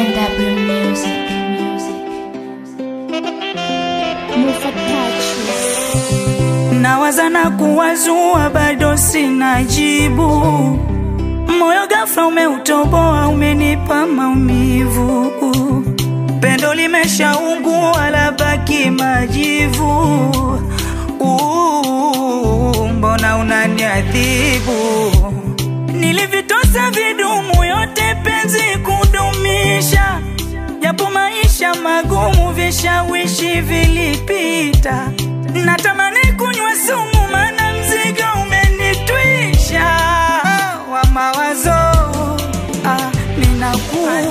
NW Music. Nawaza na kuwazua, bado sina jibu. Moyo ghafla umeutoboa, umenipa maumivu. Pendo limeshaungua, labaki majivu. Uh, mbona unaniadhibu? Nilivitosa vidumu yote penzi kudumisha, japo maisha magumu, vishawishi vilipita. Natamani kunywa sumu, mana mzigo umenitwisha wa mawazo. Ah, ninakufa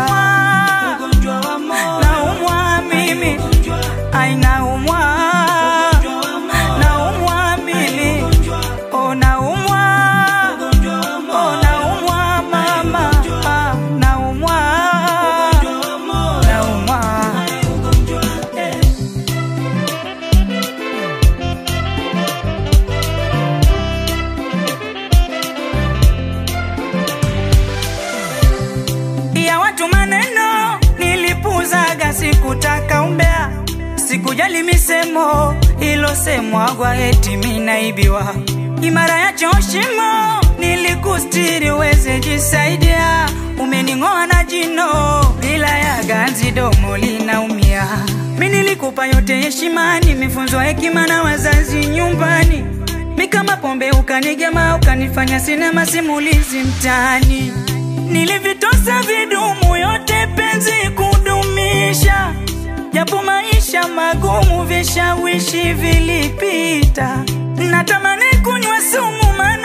naumwa mimi, ai naumwa naumwa mimi, oh naumwa oh naumwa mama, ah, naumwa naumwa ya watu maneno nilipuzaga, sikutaka umbea, sikujali misemo ilosemwagwa eti minaibiwa. Imara ya choshimo nilikustiri uweze jisaidia, umening'oa na jino bila ya ganzi, domo linaumia. Mi nilikupa yote heshima, nimefunzwa hekima na wazazi nyumbani, mi kama pombe ukanigema, ukanifanya sinema simulizi mtaani Nilivitosa vidumu yote penzi kudumisha, japo maisha magumu, vishawishi vilipita. Natamani kunywa sumu, maana